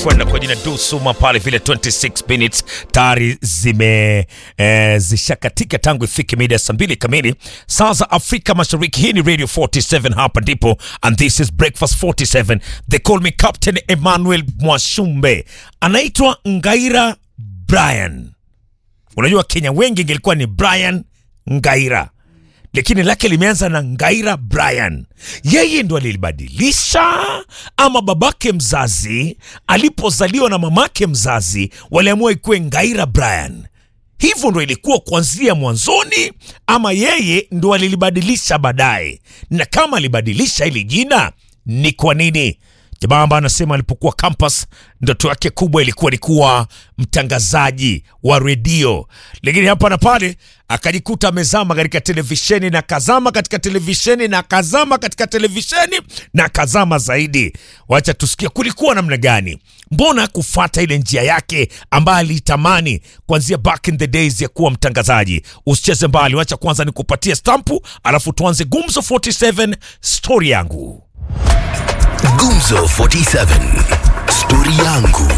anakwenda kwa jina Dusuma pale vile 26 minutes tayari zime eh, zishakatika tangu ifike mida ya saa mbili kamili saa za Afrika Mashariki. Hii ni Radio 47 hapa ndipo, and this is Breakfast 47. They call me Captain Emmanuel Mwashumbe, anaitwa Ngaira Brian. Unajua Kenya wengi ingelikuwa ni Brian Ngaira lakini lake limeanza na Ngaira Brian. Yeye ndo alilibadilisha ama babake mzazi alipozaliwa na mamake mzazi waliamua ikuwe Ngaira Brian? Hivyo ndo ilikuwa kuanzia mwanzoni, ama yeye ndo alilibadilisha baadaye? Na kama alibadilisha hili jina, ni kwa nini? Jamaa ambaye anasema alipokuwa campus ndoto yake kubwa ilikuwa ni kuwa mtangazaji wa redio, lakini hapa na pale akajikuta amezama katika televisheni na kazama katika televisheni na kazama katika televisheni na kazama zaidi. Wacha tusikia kulikuwa namna gani, mbona kufuata ile njia yake ambayo aliitamani kuanzia back in the days ya kuwa mtangazaji. Usicheze mbali, wacha kwanza nikupatie stampu, alafu tuanze Gumzo 47 story yangu. Gumzo 47 stori yangu.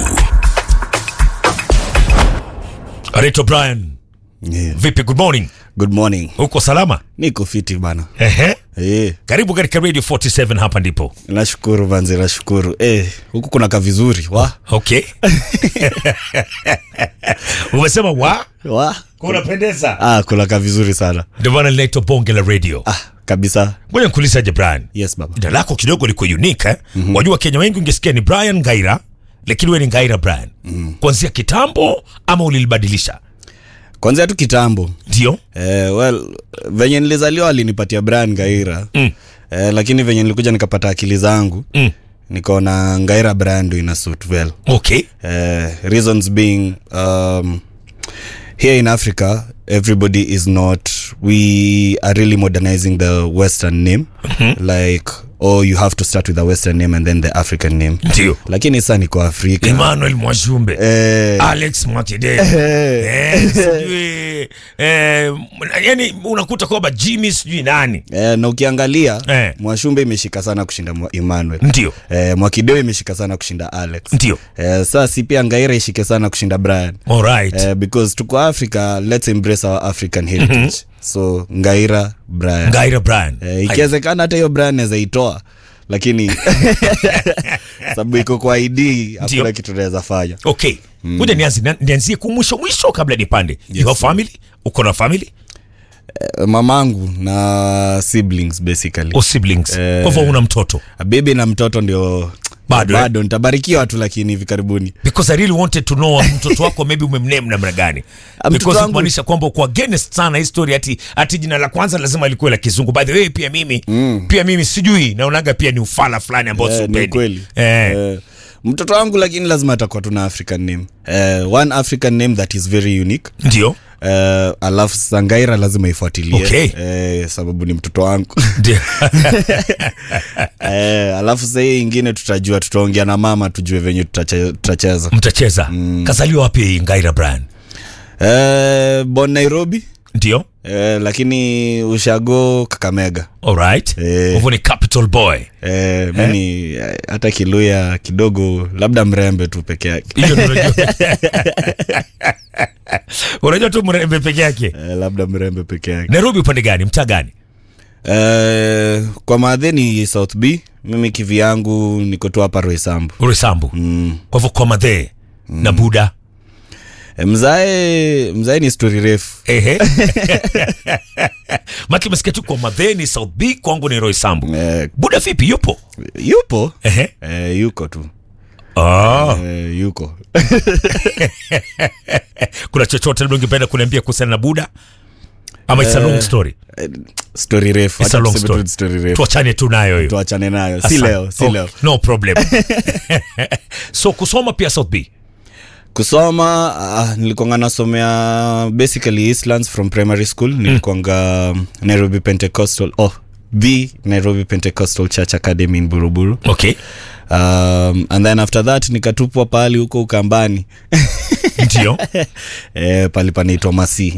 Reto Brian, Yeah. vipi? Good morning, Good morning. uko salama? Niko fiti bana. Ehe, Eh, karibu katika Radio 47, hapa ndipo. nashukuru manzi, nashukuru. Eh, huku kuna ka vizuri. Wa. Okay. Umesema wa Wa. kunapendeza, Ah, kuna ka vizuri sana. ndio maana linaitwa bonge la radio. Ah, kabisa. Ngoja nikuulizaje Brian, Yes baba. jina lako kidogo liko unique eh? Wajua Kenya wengi ungesikia ni Brian Ngaira, lakini wewe ni Ngaira Brian kuanzia kitambo ama ulilibadilisha? Kwanza tu kitambo. Ndio. Eh, well, venye nilizaliwa alinipatia Brian Gaira. Mm. Eh, lakini venye nilikuja nikapata akili zangu, Mm. nikaona Ngaira Brian ndo ina suit well. Okay. Uh, reasons being um, here in Africa, everybody is not. We are really modernizing the Western name, like oh, you have to start with the Western name and then the African name. Ndio. Lakini sasa niko Afrika. Emmanuel Mwashumbe. Eh, Alex Mwakide. Eh, sijui eh, yani unakuta kwamba Jimmy sijui nani. eh, na ukiangalia Eh. Mwashumbe imeshika sana kushinda Mwa- Emmanuel. Ndio. Eh, Mwakideo imeshika sana kushinda Alex. Ndio. Eh, sasa si pia Ngaira ishike sana kushinda Brian. All right. Eh, because tuko Africa, let's embrace our African heritage. So Ngaira Brian. Ngaira Brian. Eh, ikiwezekana hata hiyo brand naweza itoa lakini sababu iko kwa ID Ndio. hakuna kitu naweza fanya. Okay. Ngoja nianze na- nianzie ku mwisho mwisho kabla nipande. You have family? Uko na family? Eh, mamangu na siblings basically. Or siblings? Eh. Kwa hivyo una mtoto. Bibi na mtoto ndio Bado, eh? bado nitabarikiwa tu lakini hivi karibuni. Because I really wanted to know mtoto wako maybe umemname namna gani. Ah, mtoto Because wangu- kumaanisha kwamba uko against sana hii story ati ati jina la kwanza lazima likuwe la kizungu. By the way pia mimi pia mimi sijui naonaga pia ni ufala fulani ambao Eh, ni siupendi. kweli. Eh. Eh, mtoto wangu lakini lazima atakuwa tuna African name. Eh, one African name that is very unique. Ndio. Eh, alafu Sangaira lazima ifuatilie Okay. eh, sababu ni mtoto wangu. Ndio. Eh, alafu sasa hii ingine tutajua, tutaongea na mama tujue venye tutache- tutacheza. Mtacheza. Kazaliwa wapi Ngaira Brian? Eh, bon Nairobi Ndio. eh, lakini ushago Kakamega. Alright. Eh. Hivyo ni capital boy. Eh, mimi eh, hata Kiluya kidogo, labda mrembe tu peke yake Hiyo ndio unajua. Unajua tu mrembe peke yake. eh, labda mrembe peke yake Nairobi upande gani? Mtaa gani? eh, kwa madheni South B, mimi kivi yangu niko tu hapa Roysambu. Uresambu. Mm. Kwa hivyo kwa madhe na Buda. Eh, mzae mzae ni story refu Ehe. Maki umesikia tu kwa madhe ni South B, kwangu ni Roysambu. eh, Buda vipi yupo? yupo Ehe. eh, yuko tu Ah, eh, yuko kuna chochote labda ungependa kuniambia kuhusiana na Buda? Ama it's a long story. Eh, story refu It's a Acha long tuseme story. tu story refu Tuachane tu nayo hiyo. tuachane nayo si Asante. leo si Oh, leo No problem. so kusoma pia South B. kusoma uh, nilikuanga nasomea basically Eastlands from primary school nilikuanga Nairobi Pentecostal oh the Nairobi Pentecostal Church Academy in Buruburu Okay. um, and then after that nikatupwa pahali huko Ukambani Ndio. eh, pali panaitwa Masi